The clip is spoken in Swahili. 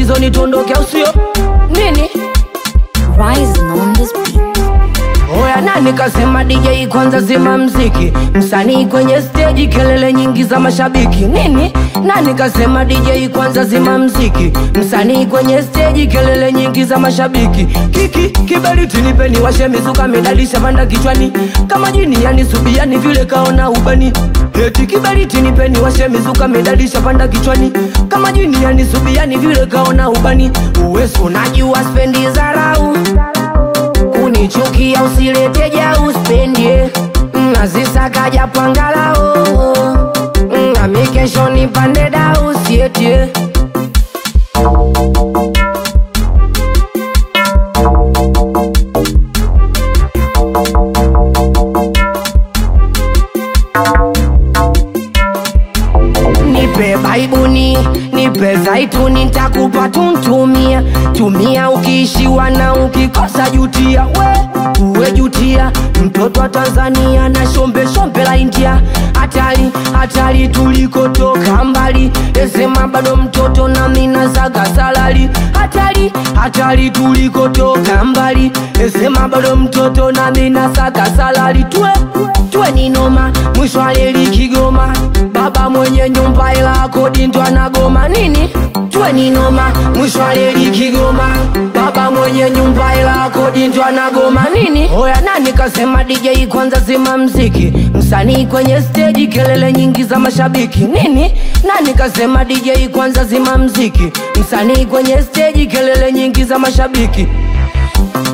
mchezoni tuondoke au sio nini Rising on this beat. Oya nani kasema DJ kwanza zima mziki Msanii kwenye stage kelele nyingi za mashabiki Nini? Nani kasema DJ kwanza zima mziki Msanii kwenye stage kelele nyingi za mashabiki Kiki kiberiti nipeni washe mizuka medalisha panda kichwani Kama jini yani subiani vile kaona ubani Eti kiberiti nipeni washe mizuka medalisha panda kichwani Kama jini yani subiani vile kaona ubani Uwesu unajua spendi zarau kunichukia usilete ja uspendie nazisaka japangalao nami kesho nipande da usietie nipe baibuni nipe zaituni ntakupa tuntumia tumia ukiishiwa na ukikosa jutia we uwe jutia mtoto wa tanzania na shombe shombe la india hatari hatari tulikotoka mbali esema bado mtoto na mina zaga salari hatari hatari tulikotoka mbali esema bado mtoto na mina saga salari twe twe ni noma mwisho aleli kigoma baba mwenye nyumba ila kodi ndo anagoma nini twe ni noma mwisho aleli kigoma baba mwenye nyumba ila kodi ndo anagoma nini oya nani kasema DJ kwanza zima mziki msanii kwenye stage kelele nyingi za mashabiki nini nani kasema DJ kwanza zima mziki msanii kwenye stage kelele nyingi za mashabiki